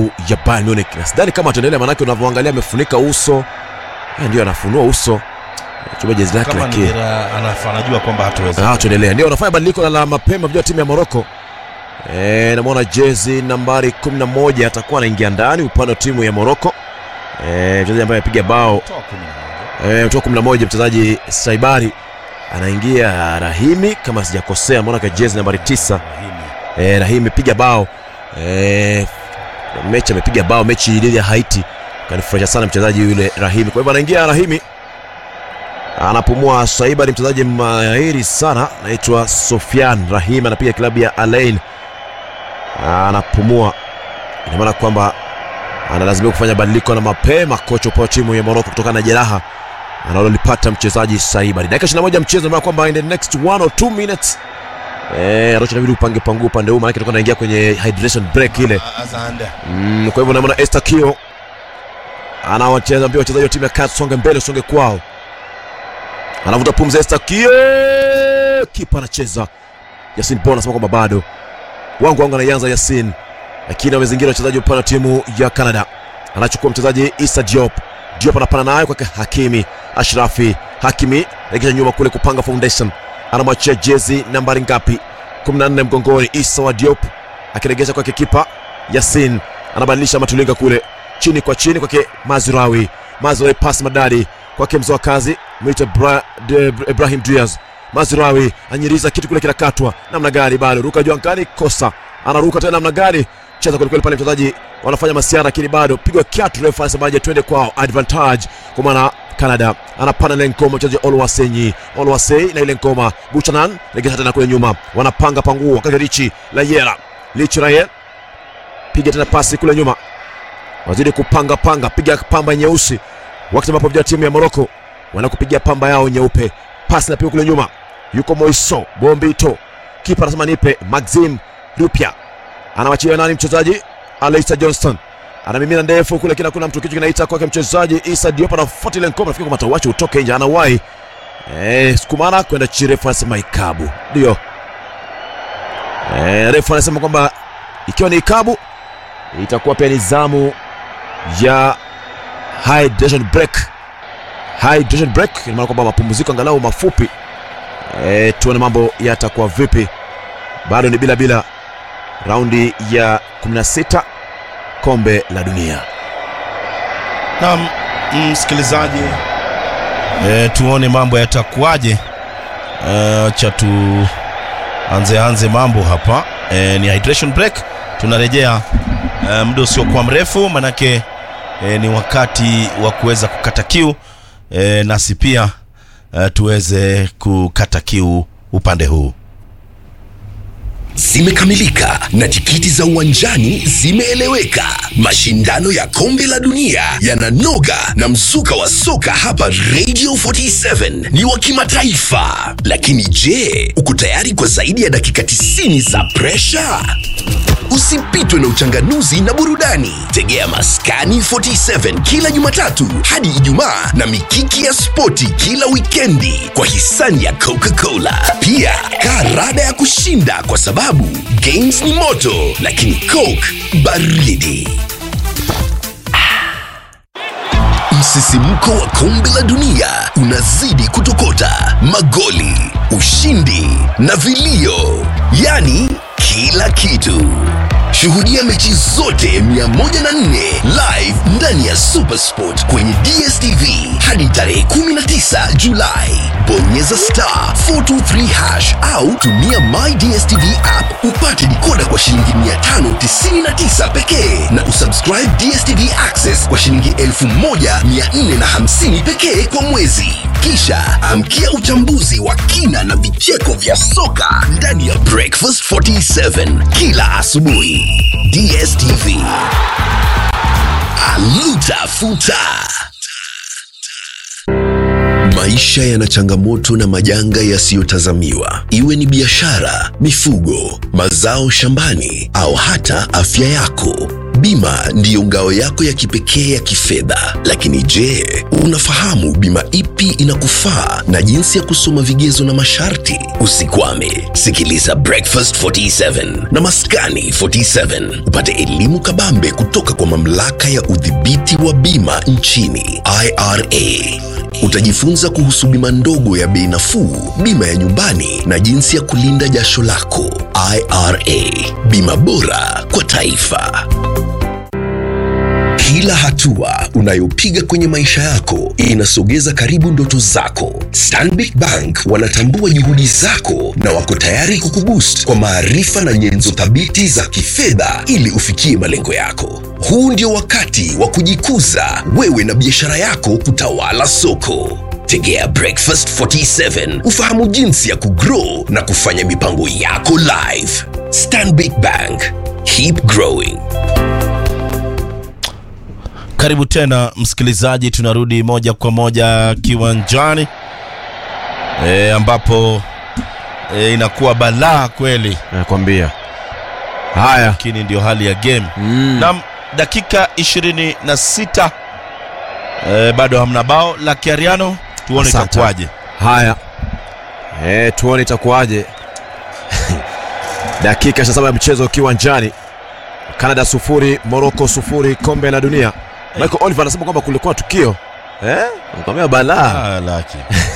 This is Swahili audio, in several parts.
klabu ya Bayern Munich. Na sidhani kama ataendelea, manake unavyoangalia amefunika uso Eh, ndio anafunua uso chuma jezi lake kama lakini Ngira anaf- anajua kwamba hataweza Ah, tuendelea. Ndio wanafanya badiliko la- la mapema vijana wa timu ya Morocco. Eh, namwona jezi nambari 11 atakuwa anaingia ndani upande wa timu ya Morocco. Eh, mchezaji ambaye apiga bao Toa kumi na moja. eh, kutoka 11 mchezaji Saibari anaingia Rahimi kama sijakosea, mbona kwa jezi nambari 9 Rahimi. eh, Rahimi piga bao eh, mechi amepiga bao mechi dhidi ya Haiti, kanifurahisha sana mchezaji yule Rahimi. Kwa hivyo anaingia Rahimi, anapumua Saiba, ni mchezaji mahiri sana, anaitwa Sofian Rahimi, anapiga klabu ya Al Ain, anapumua. Ina maana kwamba analazimika kufanya badiliko na mapema, kocha upande wa timu ya Morocco kutokana na jeraha analolipata mchezaji Saibari. Dakika 21 mchezo, maana kwamba in the next one or two minutes Eh, Arusha inabidi upange pangu upande huu maana tutakuwa tunaingia kwenye hydration break ile. A- Azande. Mm, kwa hivyo naona Esther Kio anawacheza mpira wachezaji wa timu ya Cats songe mbele songe kwao. Anavuta pumzi Esther Kio. Kipa anacheza. Yasin Bona anasema kwamba bado. Wangu wangu anaianza Yasin. Lakini wamezingira wachezaji upande wa timu ya Canada. Anachukua mchezaji Issa Diop. Diop anapana nayo kwake Hakimi Ashrafi. Hakimi regesha nyuma kule kupanga foundation. Anamwachia jezi nambari ngapi? 14 mgongoni Issa wa Diop akiregesha kwake kipa Yasin anabadilisha matulinga kule chini kwa chini kwake Mazrawi. Mazrawi pasi madadi kwake mzoa kazi mwite Bra, de, Ibrahim Diaz. Mazrawi anyiriza kitu kule kinakatwa namna gani, bado ruka juu angani, kosa anaruka tena namna gani, cheza kwelikweli pale, mchezaji wanafanya masiara, lakini bado pigwa kiatu, refa anasemaje, twende kwao, advantage kwa maana Canada anapana ile ngoma mchezaji Olwasenyi Olwasei na ile ngoma Buchanan regesha tena kule nyuma, wanapanga panguo wakati Richi Layera Lichi Raye piga tena pasi kule nyuma, wazidi kupanga panga, piga pamba nyeusi, wakati ambapo vijana timu ya Morocco wanakupigia pamba yao nyeupe. Pasi napiga kule nyuma, yuko Moiso Bombito, kipa anasema nipe. Maxim Lupia anawachia nani? Mchezaji Aleisa Johnston anamimina ndefu kule, kila kuna mtu kichwa kinaita kwake mchezaji Isa Diop, anafuata ile ngoma, nafikiri kwamba atawacha utoke nje, anawahi eh, sukumana kwenda chirefu, anasema ikabu ndio eh, refu anasema kwamba ikiwa ni ikabu itakuwa pia ni zamu ya hydration break. Hydration break ina maana kwamba mapumziko angalau mafupi. E, tuone mambo yatakuwa vipi. Bado ni bila bila, raundi ya 16 kombe la dunia. Naam, msikilizaji, e, tuone mambo yatakuwaje. E, Acha tu anze anze mambo hapa. E, ni hydration break, tunarejea e, muda usiokuwa mrefu, manake e, ni wakati wa kuweza kukata kiu e, nasi pia e, tuweze kukata kiu upande huu. zimekamilika na tikiti za uwanjani zimeeleweka. Mashindano ya kombe la dunia yananoga na mzuka wa soka hapa Radio 47 ni wa kimataifa. Lakini je, uko tayari kwa zaidi ya dakika 90 za presha? Usipitwe na uchanganuzi na burudani. Tegea Maskani 47 kila Jumatatu hadi Ijumaa na mikiki ya spoti kila wikendi kwa hisani ya Coca-Cola. Pia kaa rada ya kushinda kwa sababu games ni moto, lakini Coke baridi. Msisimko wa kombe la dunia unazidi kutokota, magoli, ushindi na vilio, yaani kila kitu. Shuhudia mechi zote 104 live ndani ya Supersport kwenye DStv hadi tarehe 19 Julai. Bonyeza star 423 hash au tumia My DStv app upate dikoda kwa shilingi 599 pekee na usubscribe DStv Access kwa shilingi 1450 pekee kwa mwezi. Kisha amkia uchambuzi wa kina na vicheko vya soka ndani ya Breakfast 47 kila asubuhi. DStv. Aluta futa. Maisha yana changamoto na majanga yasiyotazamiwa, iwe ni biashara, mifugo, mazao shambani au hata afya yako. Bima ndiyo ngao yako ya kipekee ya kifedha. Lakini je, unafahamu bima ipi inakufaa na jinsi ya kusoma vigezo na masharti? Usikwame, sikiliza Breakfast 47 na Maskani 47 upate elimu kabambe kutoka kwa mamlaka ya udhibiti wa bima nchini IRA. Utajifunza kuhusu bima ndogo ya bei nafuu, bima ya nyumbani na jinsi ya kulinda jasho lako. IRA, bima bora kwa taifa. Kila hatua unayopiga kwenye maisha yako inasogeza karibu ndoto zako. Stanbic Bank wanatambua juhudi zako na wako tayari kukuboost kwa maarifa na nyenzo thabiti za kifedha ili ufikie malengo yako. Huu ndio wakati wa kujikuza wewe na biashara yako kutawala soko. Tegea Breakfast 47 ufahamu jinsi ya kugrow na kufanya mipango yako live. Stanbic Bank, keep growing. Karibu tena msikilizaji, tunarudi moja kwa moja kiwanjani e, ambapo e, inakuwa balaa kweli, nakwambia haya lakini ndio hali ya game mm. na dakika 26 e, bado hamna bao la Kiariano, tuone Asante. itakuwaje. haya e, tuone itakuwaje dakika 27 ya mchezo kiwanjani canada sufuri morocco sufuri kombe la dunia michael oliver anasema kwamba kulikuwa tukio eh? nakwambia balaa Ah, laki.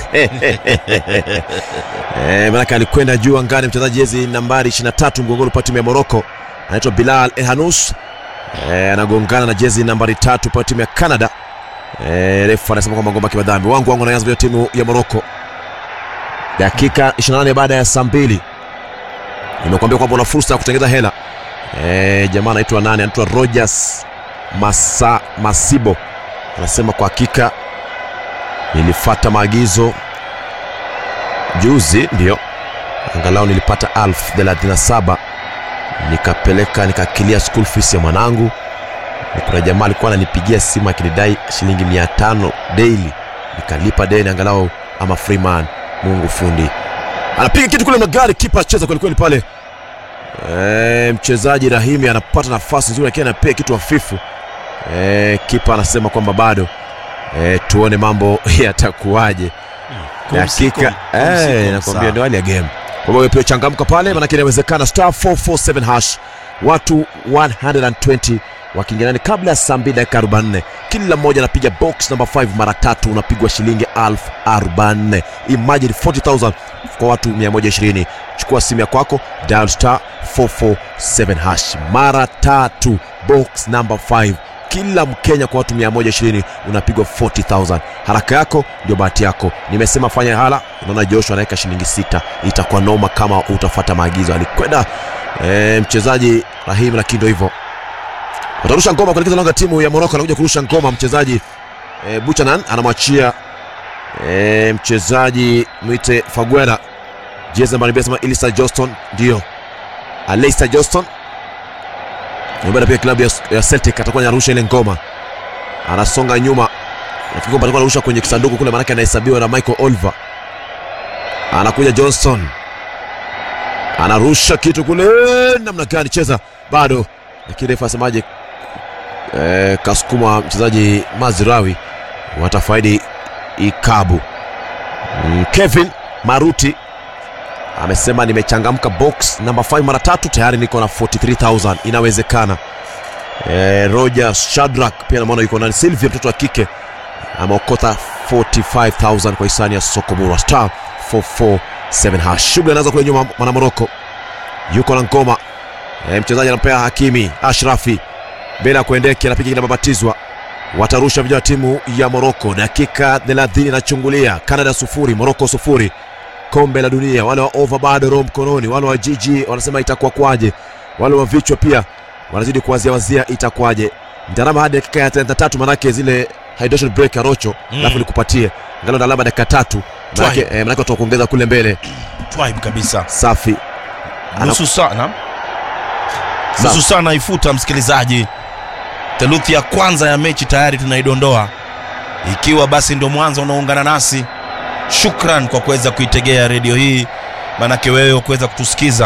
Eh, manake alikwenda juu angani mchezaji jezi nambari 23 mgongoni pa timu ya Morocco anaitwa Bilal Ehanous eh, anagongana na jezi nambari tatu pa timu ya Canada. Eh, refu anasema kwamba ngoma kimadhambi wangu wangu anaanza vya timu ya Morocco. Dakika 28 baada ya saa mbili nimekuambia kwamba una fursa ya kutengeza hela. Eh, jamaa anaitwa nani? Anaitwa Rogers Masa, Masibo anasema kwa hakika nilifata maagizo juzi ndio angalau nilipata elfu thelathini na saba nikapeleka nikakilia school fees ya mwanangu kuna jamaa alikuwa ananipigia simu akinidai shilingi mia tano daily nikalipa deni angalau ama freeman mungu fundi anapiga kitu kule magari kipa acheza kwelikweli pale e, mchezaji rahimi anapata nafasi nzuri lakini anapiga kitu hafifu e, kipa anasema kwamba bado e, tuone mambo yatakuwaje dakika Kumsiku- kumsiku eh, msaa. nakwambia ndio hali ya game kwa hiyo pia changamka pale maanake inawezekana star 447 hash watu 120 wakiingiana kabla ya saa 2 dakika 44 kila mmoja anapiga box number 5 mara tatu unapigwa shilingi 1044 imagine 40000 kwa watu 120 chukua simu ya kwako dial star 447 hash mara tatu box number 5 kila mkenya kwa watu 120 unapigwa 40000 haraka yako ndio bahati yako nimesema fanya hala unaona joshua anaweka shilingi sita itakuwa noma kama utafata maagizo alikwenda e, mchezaji rahim lakini ndio hivyo watarusha ngoma kuelekeza lango la timu ya moroko anakuja kurusha ngoma mchezaji e, buchanan anamwachia e, mchezaji mwite faguera jezi nambari mbili anasema ilisa johnston ndio aleisa johnston Nyumbani pia klabu ya, ya Celtic atakuwa anarusha ile ngoma, anasonga nyuma. Nafikiri kwamba atakuwa anarusha kwenye kisanduku kule, maanake anahesabiwa na Michael Oliver. Anakuja Johnson, anarusha kitu kule, namna gani? Cheza bado, lakini refa asemaje? E, kasukuma mchezaji Mazirawi, watafaidi ikabu. Mm, Kevin Maruti amesema nimechangamka box namba 5 mara tatu tayari niko na 43000 inawezekana e, roger shadrak pia namwona yuko nani silvia mtoto wa kike ameokota 45000 kwa hisani ya sokomura star 447 hash shughuli anaanza kule nyuma mwanamoroko yuko na ngoma e, mchezaji anampea hakimi ashrafi mbele ya kuendeki anapiga kinababatizwa watarusha vijana wa timu ya moroko dakika 30 inachungulia canada sufuri moroko sufuri kombe la dunia wale wa over bado roho mkononi wale wa jiji wanasema itakuwa kwaje wale wa vichwa pia wanazidi kuwazia wazia itakuwaje ndarama hadi dakika ya 33 manake zile hydration break ya rocho Mm. alafu nikupatie ngalo na alama dakika tatu manake, Twahi. eh, manake watu kuongeza kule mbele Twaib kabisa safi Ana- nusu sana Sawa. nusu saa naifuta msikilizaji theluthi ya kwanza ya mechi tayari tunaidondoa ikiwa basi ndio mwanzo unaungana nasi shukran kwa kuweza kuitegea redio hii maanake wewe kuweza kutusikiza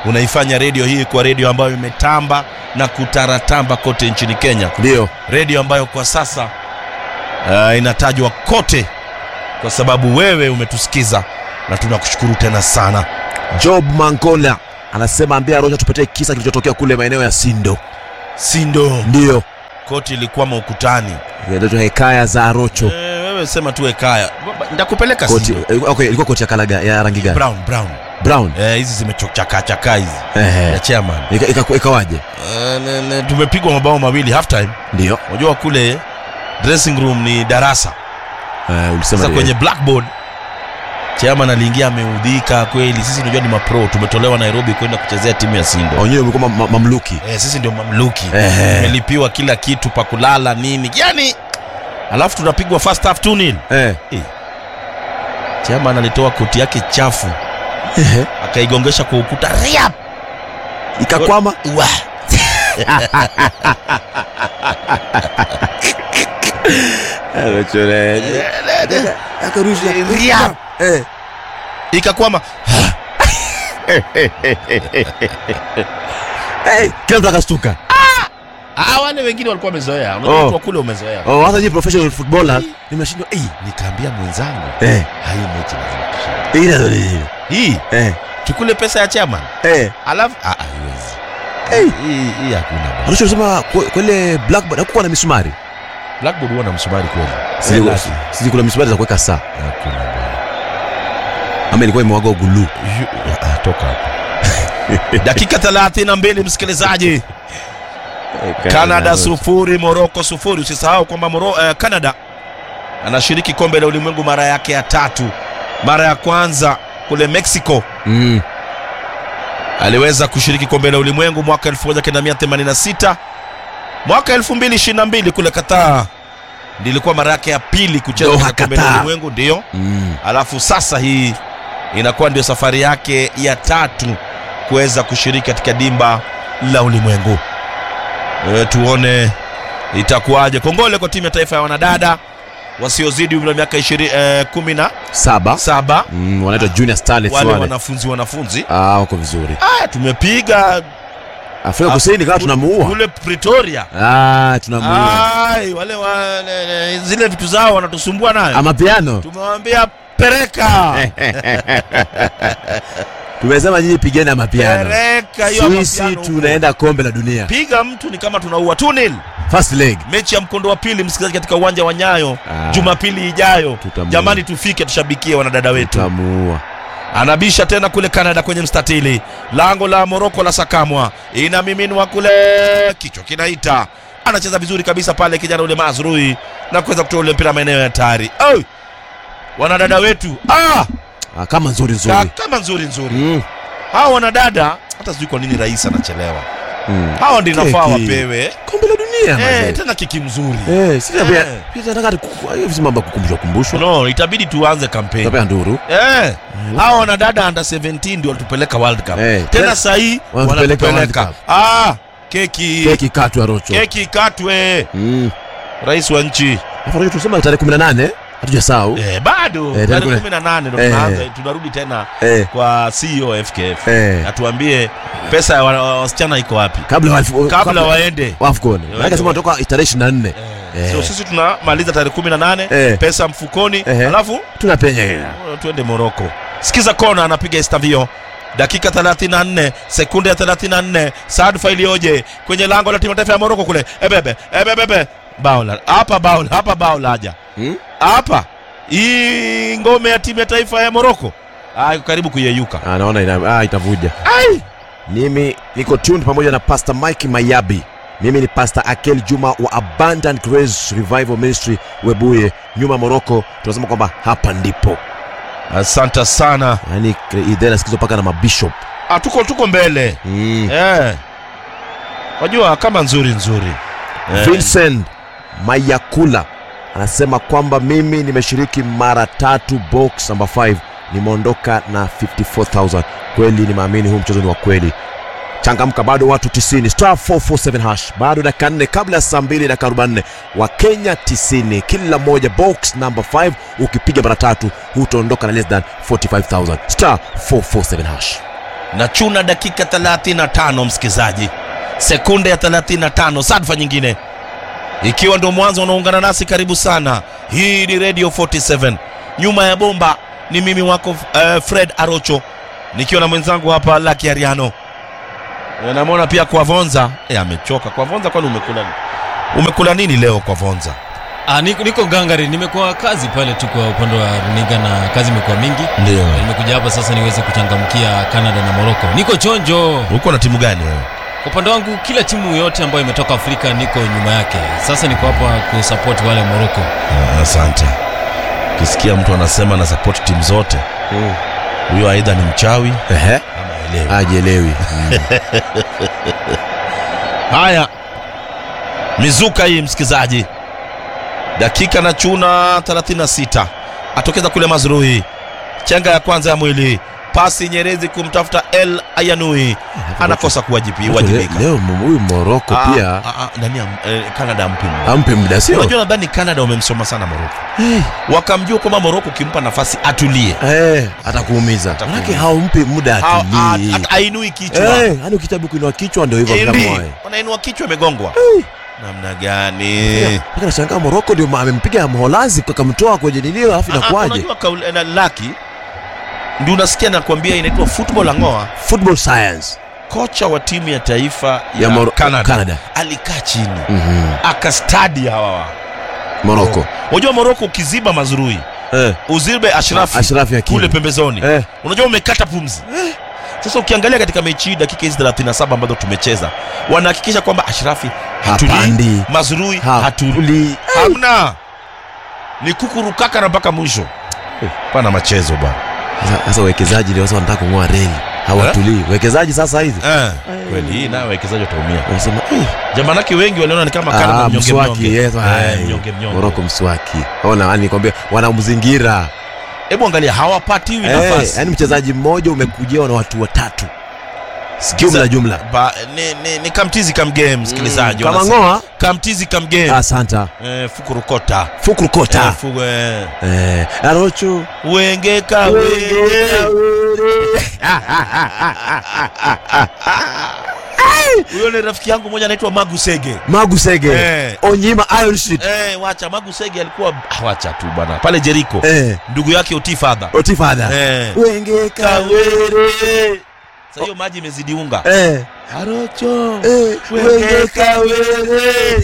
unaifanya redio hii kwa redio ambayo imetamba na kutaratamba kote nchini kenya ndio redio ambayo kwa sasa uh, inatajwa kote kwa sababu wewe umetusikiza na tunakushukuru tena sana job mangola anasema ambia rocha tupatie kisa kilichotokea kule maeneo ya sindo sindo ndio koti ilikuwa ukutani ndio hekaya za arocho e, wewe sema tu ekaya ndakupeleka koti Sindo. eh, okay, ilikuwa koti ya kalaga ya rangi gani brown brown brown Eh, hizi zimechochakachakaa hizi Ehe. ya chairman Ika- ika- ikawaje Eh, ne- ne- tumepigwa mabao mawili half time ndio unajua kule dressing room ni darasa Eh, ulisema sasa ni- kwenye blackboard chairman aliingia ameudhika kweli sisi unajua ni mapro tumetolewa nairobi kwenda kuchezea timu ya sindo wenyewe mlikuwa ma- ma- mamluki eh, sisi ndio mamluki Ehe. tumelipiwa kila kitu pa kulala nini yani alafu tunapigwa first half 2 nil eh. chairman alitoa koti yake chafu Ehe. akaigongesha kwa ukuta riap ikakwama Wa. Riap. Eh. ikakwama Eh, kila mtu akastuka Ah, wale wengine walikuwa wamezoea Oh. unajua oh. kule umezoea Oh, hata nyinyi professional footballer nimeshindwa eh nikaambia mwenzangu eh hai mechi lazima tushinde." ila ndio hii eh tukule pesa ya chairman eh alafu ah, ah, haiwezi Eh. hii hii hakuna bwana. Arusha unasema kwa kwa ile blackboard hakukuwa na misumari blackboard huwa na msumari kweli Sisi- Eh, laki. sisi kuna misumari za kuweka saa hakuna bwana ama ilikuwa imewagwa ugulu Yu- ah, toka hapo dakika 32 msikilizaji canada sufuri moroko sufuri usisahau kwamba Moro, eh, canada anashiriki kombe la ulimwengu mara yake ya tatu mara ya kwanza kule mexico mm. aliweza kushiriki kombe la ulimwengu mwaka 1986 mwaka 2022 kule Qatar ndilikuwa mara yake ya pili kucheza Doha, katika kombe la Qatar. ulimwengu ndio Mm. alafu sasa hii inakuwa ndio safari yake ya tatu kuweza kushiriki katika dimba la ulimwengu e, tuone itakuwaje kongole kwa timu ya taifa ya wanadada wasiozidi umri wa miaka ishiri, eh, kumi na saba saba mm, wanaitwa junior starlets wale wale wanafunzi wanafunzi ah wako vizuri aya tumepiga Afrika Kusini kama tunamuua kule Pretoria ah tunamuua Ai, wale wale zile vitu zao wanatusumbua nayo ama piano tumewambia pereka tumesema nyinyi pigeni ama piano pereka hiyo sisi mapiano huko. tunaenda kombe la dunia piga mtu ni kama tunaua 2-0 first leg mechi ya mkondo wa pili msikilizaji katika uwanja wa nyayo Ah. jumapili ijayo Tutamuua. jamani tufike tushabikie wanadada wetu tutamuua anabisha tena kule canada kwenye mstatili lango la moroko la sakamwa inamiminwa kule kichwa kinaita anacheza vizuri kabisa pale kijana ule mazrui na kuweza kutoa ule mpira maeneo ya hatari Oi! wanadada wetu ah! ah, kama nzuri Ka- nzuri kama nzuri nzuri mm. hawa wanadada hata sijui kwa nini rais anachelewa mm. hawa ndi nafaa Keki. wapewe kombe la dunia eh, mazee. tena kiki mzuri Eh, sisi pia Eh. pia tunataka ku- hiyo si mambo ya kukumbushwa kumbushwa. no itabidi tuanze kampeni Tunapea nduru. Eh, hawa wanadada under 17 ndio walitupeleka world cup Eh, tena tena- sahii wanatupeleka wanatupeleka World ah, keki Keki katwa rocho. keki katwe Mm. rais wa nchi Alafu rocho tusema tarehe 18 hatujasahau. eh, bado Eh, tarehe tarehe kumi na nane ndo Eh. tunaanza tunarudi tena Eh. kwa CEO FKF Eh. atuambie pesa ya wa- wa- wasichana iko wapi Kabla wa kabla waende Afcon. Maana sema toka tarehe 24. Eh. so sisi tunamaliza tarehe kumi na nane Eh. pesa mfukoni Ehe. alafu Tunapenya hela. Uh, twende moroko sikiza kona anapiga estavio dakika 34 sekunde ya 34 sadfa iliyoje kwenye lango la timu ya taifa ya moroko kule ebebe ebebebe baula hapa baula hapa baula haja Hmm? hapa hii ngome ya timu ya taifa ya moroko ah, iko karibu kuyeyuka Ah, naona ina ah, itavuja. Ai! Mimi niko tuned pamoja na Pastor Mike Mayabi. Mimi ni Pastor Akel Juma wa Abundant Grace Revival Ministry Webuye, nyuma Moroko. Tunasema kwamba hapa ndipo. asante sana Yaani idhaa inasikizwa mpaka na mabishop. ah, tuko tuko mbele Mm. eh. wajua kama nzuri nzuri eh. Vincent Mayakula anasema kwamba mimi nimeshiriki mara tatu box number 5 nimeondoka na 54000 kweli nimeamini huu mchezo ni wa kweli changamka bado watu 90 star 447 hash bado dakika 4 kabla ya saa 2 dakika 44 wa Kenya 90 kila moja box number 5 ukipiga mara tatu hutaondoka na less than 45000 star 447 hash na chuna dakika 35 msikizaji sekunde ya 35 sadfa nyingine ikiwa ndo mwanzo unaungana nasi karibu sana hii ni radio 47 nyuma ya bomba ni mimi wako uh, fred arocho nikiwa na mwenzangu hapa laki ariano Eh, namwona pia kwa vonza e, amechoka kwa vonza kwani umekula umekula nini leo kwa vonza Ah, niko, niko gangari nimekuwa kazi pale tu kwa upande wa runinga na kazi imekuwa mingi ndio Na nimekuja hapa sasa niweze kuchangamkia canada na morocco niko chonjo uko na timu gani wewe kwa upande wangu kila timu yote ambayo imetoka afrika niko nyuma yake sasa niko hapa kusapoti wale morocco Ah, asante ukisikia mtu anasema na support timu zote huyo aidha ni mchawi Ehe, ama elewi hajielewi. haya mizuka hii msikizaji dakika na chuna 36 atokeza kule mazruhi chenga ya kwanza ya mwili pasi nyerezi kumtafuta el ayanui anakosa kuwajibi- Leo- kuwajibika Leo m- huyu Moroko Ah, pia ah, ah, nani am- eh, canada ampi muda. ampe muda sio? unajua nadhani canada wamemsoma sana moroko wakamjua kwamba moroko ukimpa nafasi atulie Eh, atakuumiza. Atakuumiza. Manake haumpi muda Ha- ha- atulii. hata ainui kichwa Eh, yani ukitabu kuinua kichwa ndio hivyo Endi, kama wae. wanainua kichwa imegongwa namna gani Mpaka nashangaa Moroko ndio ma- amempiga Mholanzi akamtoa kwenye nini alafu Ah, ah, inakuwaje? unajua kauli- eh, na laki ndio unasikia nakwambia inaitwa football angoa Football science kocha wa timu ya taifa ya, ya Moro- Canada, Canada. alikaa chini Mhm. akastadi hawa Moroko. unajua moroko ukiziba mazurui Eh, uzibe ashrafi Ashraf Hakimi. kule pembezoni Eh, unajua umekata pumzi sasa ukiangalia katika mechi hii dakika hizi 37 ambazo tumecheza wanahakikisha kwamba ashrafi hatulii Hapandi. mazurui hatulii hatuli. hamna ni kukurukaka na mpaka mwisho pana machezo bwana Sasa- Sasa wawekezaji ndio sasa wanataka kung'oa reli. Hawatulii. Wawekezaji sasa hizi. eh, kweli hii nayo wawekezaji wataumia Wanasema eh, jamanake wengi waliona ni kama Canada ah, mnyonge mswaki mnyonge yes, Eh, ai. mnyonge mnyonge Moroko mswaki. Ona yani nikwambia wanamzingira. hebu angalia hawapatiwi Eh, nafasi yani mchezaji mmoja umekujiwa na watu watatu. Jumla jumla. Ba, ni, ni, ni kamtizi kamgame msikilizaji Kama wanasema. ngoa. kamtizi kamgame Asanta. eh, fukurukota Fukru kota. Eh, fu- eh, Eh, Arocho. wengeka wenge huyo ni rafiki yangu mmoja anaitwa magu sege Magu Sege. Eh. Onyima Iron Sheet. eh, wacha magu sege alikuwa ah, wacha tu bwana pale jeriko Eh. ndugu yake otifadha Otifada. eh. Wenge kawere. Sasa hiyo maji imezidi unga Eh. arocho Eh. Wenge kawere.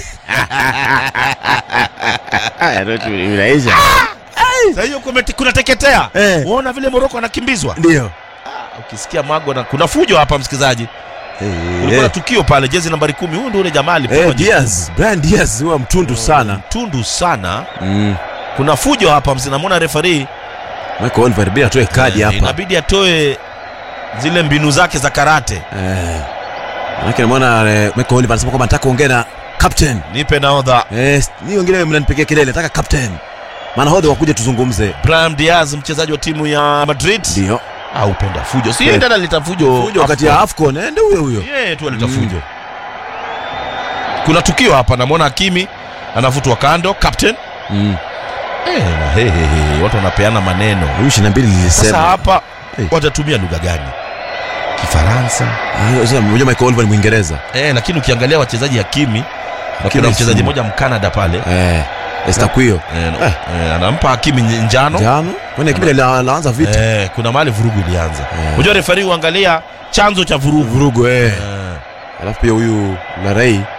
Inaisha. Sasa hiyo kumete- kunateketea Eh. uona vile moroko anakimbizwa Ndio. ukisikia mago na kuna fujo hapa msikilizaji kulikuwa na tukio pale jezi nambari kumi huyu ndio ule jamaa alipewa Eh, jekundu. Diaz, Brian Diaz huwa mtundu sana. tundu sana Mm. kuna fujo hapa msinamwona refari Michael Oliver bila atoe kadi hapa. inabidi atoe zile mbinu zake za karate Eh. Manake namuona eh, Michael Oliver anasema kwamba nataka kuongea na captain. nipe naodha Eh, ni wengine mnanipigia kelele, nataka captain. Maana hodha wakuja tuzungumze. Brahim Diaz mchezaji wa timu ya Madrid Ndio. au penda fujo si Eh. ndio aleta fujo Fujo wakati ya AFCON, eh, ndio huyo huyo. yeye tu aleta Mm. fujo kuna tukio hapa namwona Hakimi anavutwa kando captain Mm. eh, na he, he, he, watu wanapeana maneno Huyu 22 sasa lilisema. hapa Eh. watatumia lugha gani Kifaransa Ah, Sasa mmoja Michael Oliver ni Mwingereza. eh, lakini ukiangalia wachezaji Hakimi na Hakimi kuna mchezaji si- mmoja Mkanada pale Eh. Estaquio. eh, no, eh, anampa Hakimi nj- njano Jano. Kwani kipindi la- laanza vita. eh, kuna mahali vurugu ilianza Eh. unajua refari huangalia chanzo cha vurugu Vurugu eh. eh, Alafu pia huyu Larei